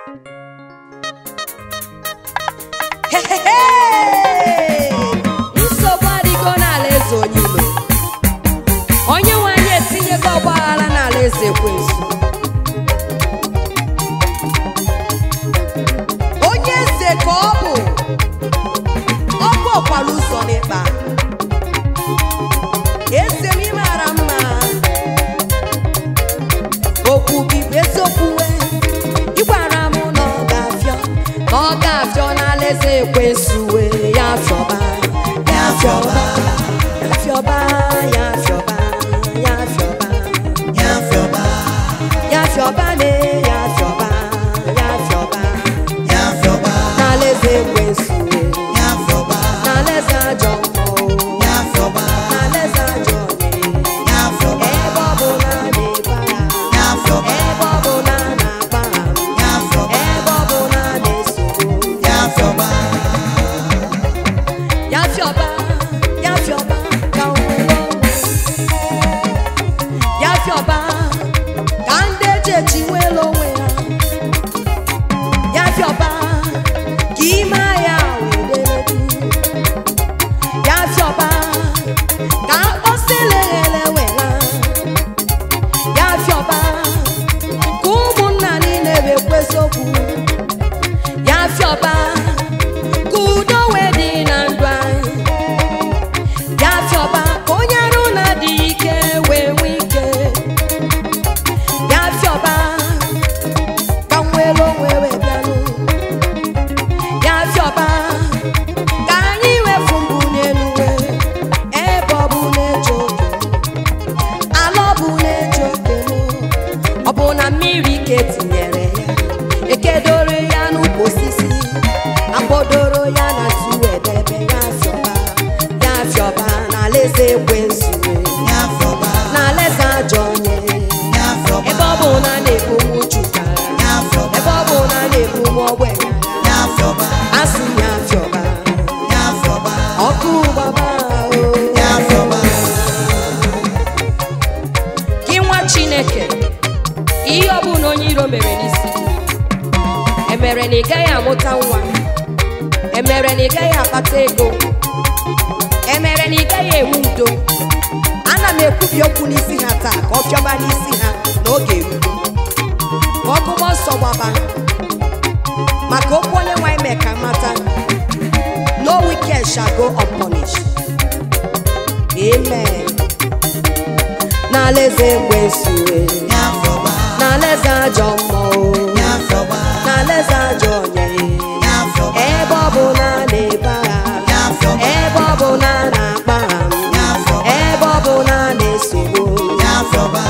Hehehe! nsogbu adịgo n'ala eze onye ilo onye nwe anyị etinyego ọgbaghara n'ala eze ekwensu onye eze ka ọ bụ ọ bụ ọkwara ụzọ n'ịkpa eze m ịmara mma okwu gị bụ eziokwu wee ị gwara m na ọ ga-afịọ na ọ ga-afịọ n'ala eze ekwensu wee ya fịọba ya fịọba ya fịọba ya fịọba ya fịọba ya fịọba ya fịọba ne ya fịọba ya fịọba ya fịọba n'ala eze ekwensu wee ya fịọba n'ala eze ajọ mmụọ ya fịọba n'ala eze ajọ onye ya fịọba ebe ọ bụ na a na-ebe agha ya fịọba ebe ọ bụ na a na-agba ha ya fịọba ebe ọ bụ na a na-esogbu ya fịọba ya fịọba ya fịọba ka nwere onwe ya fịọba ka ndị eji eji nwere onwe ha ya fịọba ka ime ya weredu ya fịọba ka mkpọsịleghere wera ya fịọba ka ụmụnna niile bekwezi okwu ya fịọba ka udo wee dị na ndụ anyị ya fịọba ka onye arụ na-adị ike wee nwee ike ya fịọba ka nwere onwe wee bịanụ ya fịọba ka anyị wefu mbụ n'elu wee ebe ọ bụ na-eche oke ala ọ bụ na-eche oke ọ bụ na mmiri ka etinyere ya ekedoro ya n'ukwu osisi akpọdoro ya na tuwedebe ya fịọba ya fịọba n'ala eze ekwensu ya fịọba n'ala eze ajọ onye ya fịọba ebe ọ bụ na a na-ebu m chukara ya fịọba ebe ọ bụ na a na-ebu m ogbenye ya fịọba asị ya fịọba ya fịọba ọkụ gbaba o ya fịọba gị nwa chineke ihe ọ bụla onye iro mere n'isi emere na ị gaghị amụta nwa emere na ị gaghị akpata ego emere na ị gaghị enwe udo ana m ekwubi okwu n'isi ha taa ka ọ fịọba n'isi ha n'oge erugo ka ọgụmọ nsọ gbaba maka okwu onye nwe mee ka mata no wicked shall go unpunished amen n'ala eze ekwensu ya fịọba n'ala eze ajọ mmụọ ya fịọba n'ala eze ajọ onye ya fịọba ebe ọ bụ na a na-ebe Ya agha fịọba. ebe ọ bụ na a na-akpa Ya ha fịọba. ebe ọ bụ na a na-esogbu ya fịọba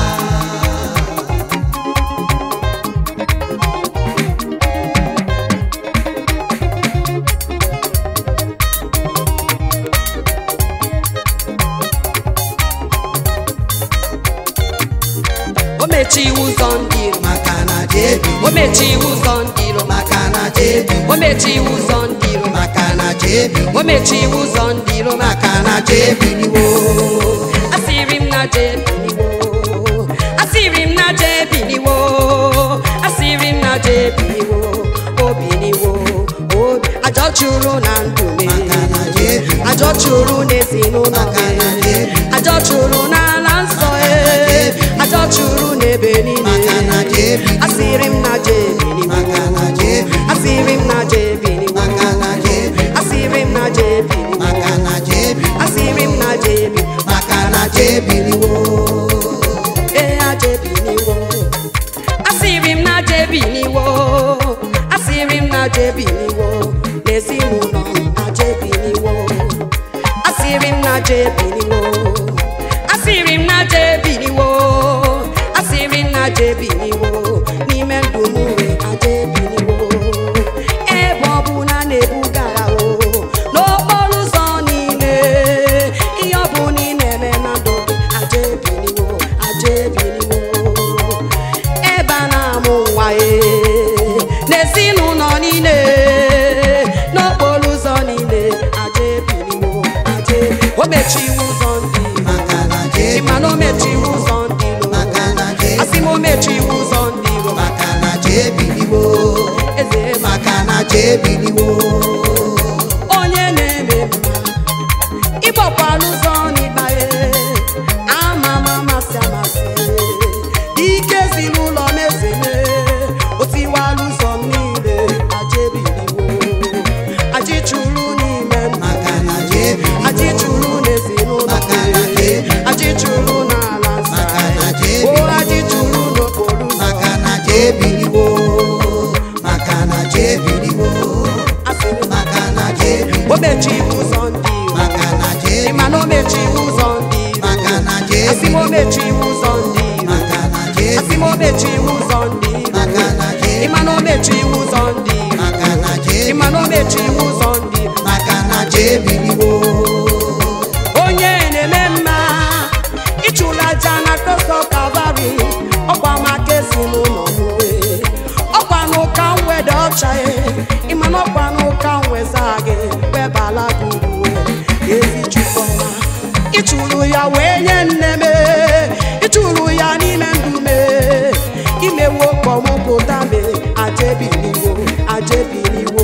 o mechighị ụzọ ndị iro maka na jebi o mechighị ụzọ ndị iro maka na jebi o mechighị ụzọ ndị iro maka na jebi o mechighị ụzọ ndị iro maka na jebi niwo asịrị m na jebiniwo asịrị m na jebiniwo asịrị m na jebiniwo obiniwo obi ajọ chụrụ na ndụ m maka na jebi ajọ chụrụ n'ezinụlọ Maka na m jebi. ajọ chụrụ n'ala nsọ e jebi. ajọ chụrụ n'ebe maka na niile jebi asịrị m na jebiniwo maka na jebi asịrị m na jebiniwo maka na jebi asịrị m na jebiniwo maka na jebi asịrị m na jebi maka na jebi niwo ee ajebiniwo asịrị m na jebiniwo asịrị m na jebiniwo n'ezinụlọ m ajebiniwo asịrị m na jebiniwo asịrị m na jebiniwo asịrị m na jebiniwo n'ime ndụ m wee ajebiniwo ebe ọ bụ na a na-ebugara o n'okporo ụzọ niile ihe ọ bụ na ị na-eme na ndụ gị ajebiniwo ajebiniwo ebe a na-amụ nwa e n'ezinụlọ niile n'okporo ụzọ niile ajebiniwo aje o mechiwo ụzọ ebiliwo onye na-eme mma ịgbakwala ụzọ n'ịkpaghe ama m amasị amasị ike ezinụlọ na-ezeme otiwala ụzọ m niile aja ebiliwo aji chụrụ n'ime nna maka na aja ebiliwo aji chụrụ n'ezinụlọ Maka na aja ebiliwo. aji chụrụ n'ala nsọ Maka na aja o ebiliwo. aji chụrụ n'okporo ụzọ maka na aja ebiliwo maka na aja ebiliwo asịrị m maka na aja ebiliwo o mechiri ụzọ ndị iro maka na aja ị ma ebiliwo na o mechiri ụzọ ndị iro maka na aja asị m o ebiliwo mechiri ụzọ ndị iro maka na aja asị m o ebiliwo mechiri ụzọ ndị iro maka na aja ị ma na o mechiri ụzọ ndị iro maka na aja ị ma na o mechiri ụzọ ndị iro maka na aja ebiliwo onye na-eme mma ịchụla aja na tọsọ kalvarị ọkwa maka ezinụlọ mwe ọkwa n'ụka mwede ọcha ya ịma na ọkwa n'ụka nweza gị webala gburuwe ezi chukwuma ịchụrụ ya wee nye nne m ịchụrụ ya n'ime ndụ me imewo kpọmụpụta me ajebiliwo ajebiliwo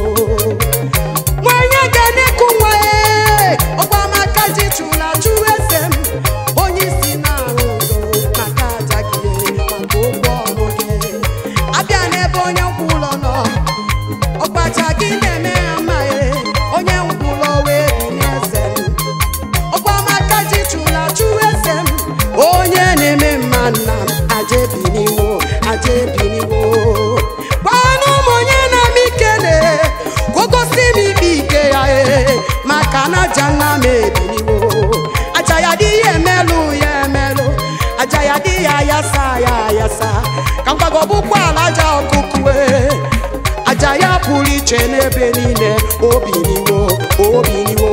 nwanyị ga-eneku nwa ya ọkwa maka ji chụla chụrụ eze m onye isi na-arụ ụzọ maka aja gị maka ụgwọ ọrụ gị abịa n'ebe onye nkwụ ụlọ nọ ọkpacha gị na-eme ya amaghị onye nkwụ ụlọ wee binye eze m ọkwa maka ji chụla chụrụ eze m onye na-eme mma nna m aja ebiniwo aja ebiniwo gwanụ m onye na-ama ikele ka o gosi m ikpe ike ya ee maka na aja nna m ebiniwo aja ya dị ya emelụ ya emelụ aja ya dị ya ayasa ya ayasa ka mgbago bụkwa ala aja ọkụkụ ee aja ya pụrụ iche n'ebe niile obiniwo obiniwo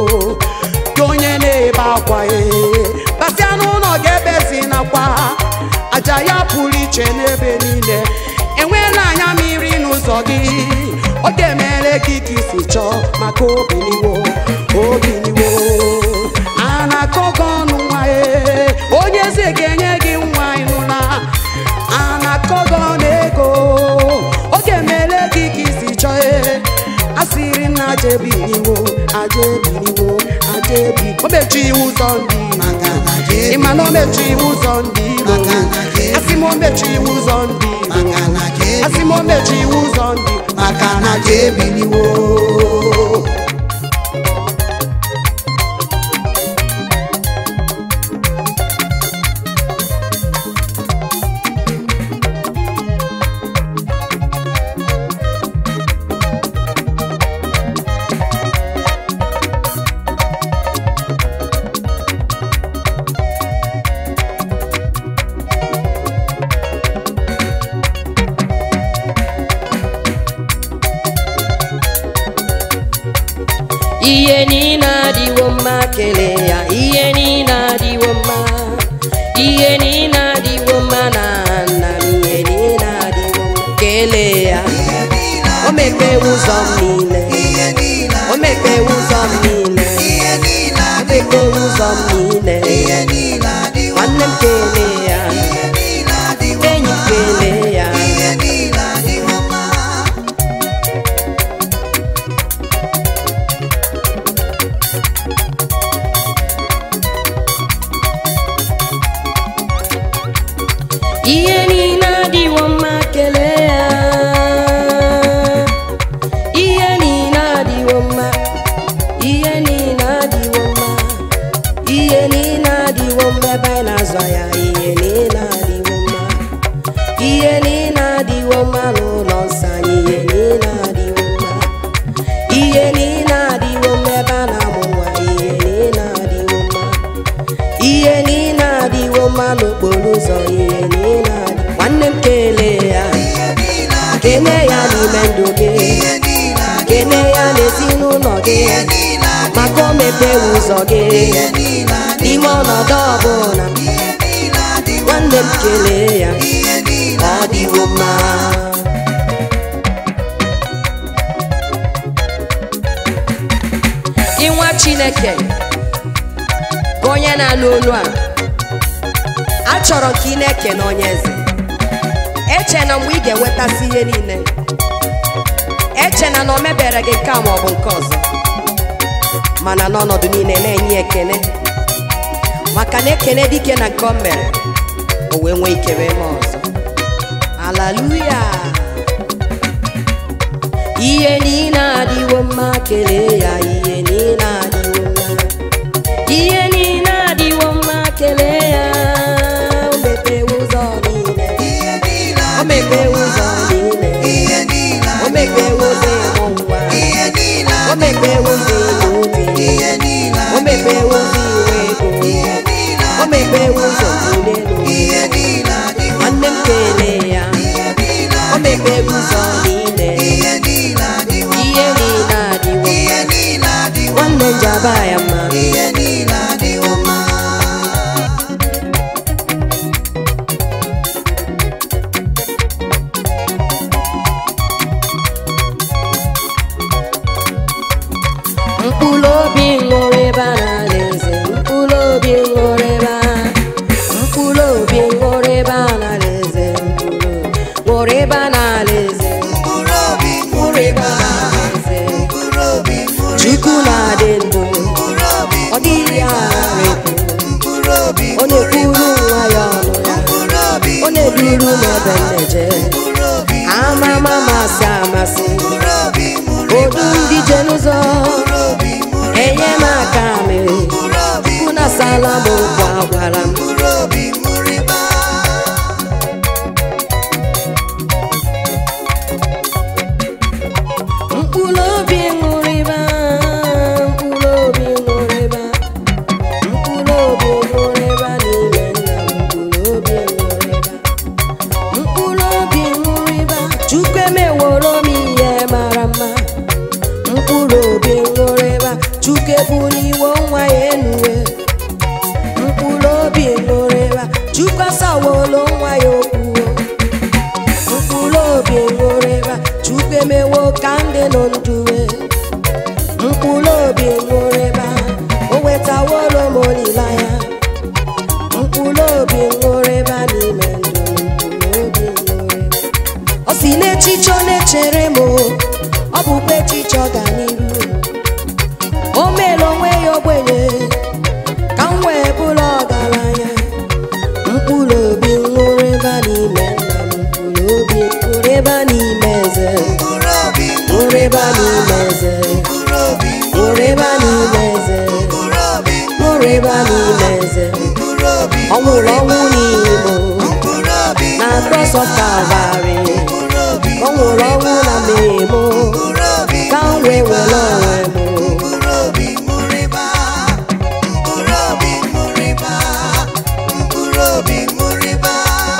gị onye na-ebe akwa ee basịa n'ụlọ ga-ebezi nakwa aja ya pụrụ iche n'ebe niile enweela anya mmiri n'ụzọ gị ọ ga-emere gị ka isi chọọ maka obiniwo obiniwo a na-akọ gị ọnụ nwa ee onye eze ga-enye gị nwa ịnụla a na-akọ gị ọnụ ego ọ ga-emere gị ka isi chọọ ee asịrị na aja ebiniwo aja ebiniwo aja ebi o mechiri ụzọ ndị maka na aja ị ma na o mechiri ụzọ ndị iro Maka na aja ebi- asị m o mechiri ụzọ ndị iro maka na aja asị m o mechiri ụzọ ndị maka na aja ebiliwo ihe niile adịwo mma kelee ya ihe niile adịwo mma ihe niile adịwo mma na nna m ihe niile adịwo mma kelee ya o mepewe ụzọ m niile o mepewe ụzọ m niile o mepewe ụzọ m niile nwanne m kelee ya enyi m kelee ya ihe niile adịwo mma kelee ya ihe niile adịwo mma ihe niile adịwo mma ihe niile adịwo mma ebe anyị na-azụ ya ihe niile adịwo mma ihe niile adịwo mma n'ụlọ nsọ anyị ihe niile adịwo mma ihe niile adịwo mma ebe a na-amụ nwa ihe niile adịwo mma ihe niile adịwo mma n'okporo ụzọ ihe niile adị nwanne m kelee ya kene ya n'ime ndụ gị kene ya n'ezinụlọ gị maka o mepewe ụzọ gị n'ime ọnọdụ ọbụla nwanne m kelee ya ọ dịwo mma gị nwa chineke bụ onye na-anụ olu a achọrọ ka ị na-eke na onye eze eche na mgbe ị ga-enwetasị ihe niile echena na o mebere gị nke a ma ọ bụ nke ọzọ mana n'ọnọdụ niile na-enye ekene maka na ekene dike na nke o mere o wee nwee ike wee mee ọzọ alaluya ihe niile adịwo mma kelee ya ihe niile adịwo mma ihe niile adịwo mma kelee ya o mepewe ụzọ niile ihe niile o mepewe ụzọ niile ihe niile o mepewe ụzọ ịmụ nwa ihe niile o mepewe ụzọ ịlụ ume ihe niile o mepewe ụzọ inwe ego ihe niile o mepewe ụzọ tụrụ elu ihe niile adịwo nwanne m kelee ya ihe niile o mepewe ụzọ niile ihe niile adịwo ihe niile adịwo ihe niile adịwo nwanne njaba ya mma ihe niile adịwo mma mkpụrụ obi ṅụrụ ebe a n'ala eze mkpụrụ obi ṅụrụ ebe a mkpụrụ obi ṅụrụ ebe a n'ala eze mkpụrụ ṅụrụ ebe a n'ala eze mkpụrụ obi ṅụrụ ṅụrụ ebe ịba a n'ala eze mkpụrụ obi ṅụrụ chukwu na-adị ndụ mkpụrụ obi ọ dịghị aghara ekwu mkpụrụ obi ọ na-ekwuru nwa ya ọnụ ya mkpụrụ obi ọ na-eduru m ebe m na-eje mkpụrụ obi amama amasị amasị mkpụrụ obi ṅụrụ odu ndị je n'ụzọ mkpụrụ obi ṅụrụ enye m aka mere mkpụrụ obi chukwu na sala m okwu agwara m mkpụrụ obi ṅụrụ ịba mkpụrụ obi ṅụrịba mkpụrụ obi ṅụrịba mkpụrụ obi ṅụrịba n'ime nna m mkpụrụ obi ṅụrịba mkpụrụ obi ṅụrịba chukwu emeworo m ihe mara mma mkpụrụ obi ṅụrịba chukwu ebuliwo nwa ya enuwe mkpụrụ obi ṅụrịba chukwu asawolo nwa ya okwuo mkpụrụ obi ṅụrịba chukwu emewo ka ndị nọ ndụwe mkpụrụ obi ṅụrịba o wetaworo m olileanya mkpụrụ obi ṅụrịba n'ime ndụ m, mkpụrụ obi ṅụrịba ọ si n'echiche ọ na-echere m o, ọ bụkwa echiche ọganiru o mere onwe ya ogbenye ka m wee bụrụ ọgaranya mkpụrụ obi ṅụrịba n'ime nna m mkpụrụ obi ṅụrịba n'ime eze mkpụrụ obi ṅụrịba n'ime eze mkpụrụ obi ṅụrịba n'ime eze mkpụrụ obi ṅụrịba n'ime eze mkpụrụ obi ọ nwụrụ ọnwụ n'imo mkpụrụ obi na cross of Calvary mkpụrụ obi ọ nwụrụ ọnwụ na mmemo mkpụrụ obi ka m wee were onwe m mkpụrụ obi ṅụrụ ịba mkpụrụ obi ṅụrụ ịba mkpụrụ obi ṅụrụ ịba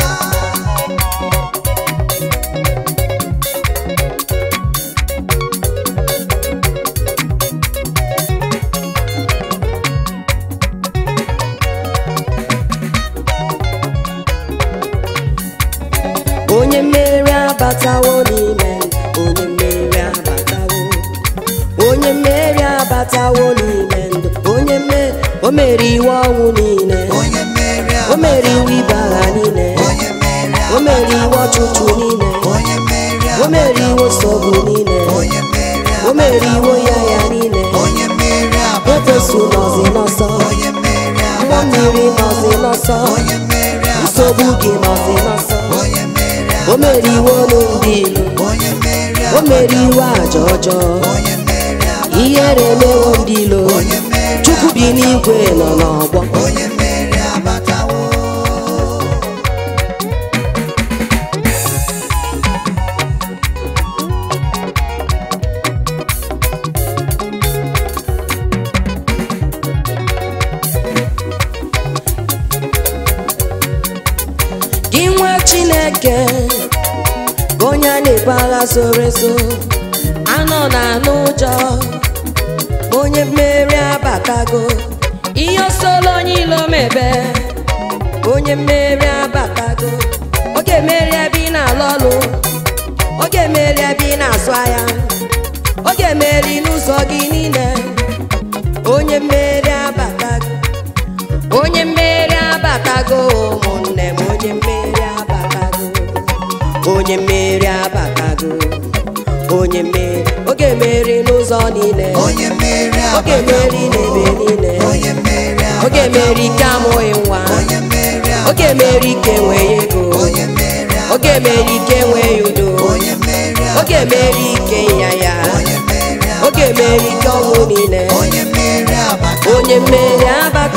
onye mmeri abatawo n'ime m, onye mmeri abatawo onye mmeri abatawo n'ime ndụ onye mmeri o mere iwe ọnwụ niile onye mmeri o mere iwe ibe agha niile onye mmeri o mere iwe ọchụchụ niile onye mmeri o mere iwe nsogbu niile onye mmeri o mere iwe ya ya niile onye mmeri efesu nọzi n'ọsọ onye mmeri nwa mmiri nọzi n'ọsọ onye mmeri nsogbu gị nọzi n'ọsọ onye mmeri o mere iwe ọnụ ndị ilu onye mmeri o mere iwe aja ọjọọ onye mmeri ihere emewo ndị ilo onye mmeri chukwu bi n'igwe nọ n'ọgbọ onye mmeri abatawo gị nwa chineke ka onye a na-ebu agha zoro ezo anọ na anụ ụjọ onye mmeri abatago ihe osolo onye ilo mebe onye mmeri abatago oge mmeri ebe ị na-alụ ọlụ oge mmeri ebe ị na-azụ ahịa oge mmeri n'ụzọ gị niile onye mmeri abatago onye mmeri abatago ụmụnne m onye mmeri abatago onye mmeri abatago onye mmeri oge mmeri n'ụzọ niile onye mmeri oge mmeri n'ebe niile onye mmeri oge mmeri ike amụghị nwa onye mmeri oge mmeri ike enweghị ego onye mmeri oge mmeri ike enweghị udo onye mmeri oge mmeri ike ịnyanya onye mmeri oge mmeri ike ọnwụ niile onye mmeri abata onye mmeri abata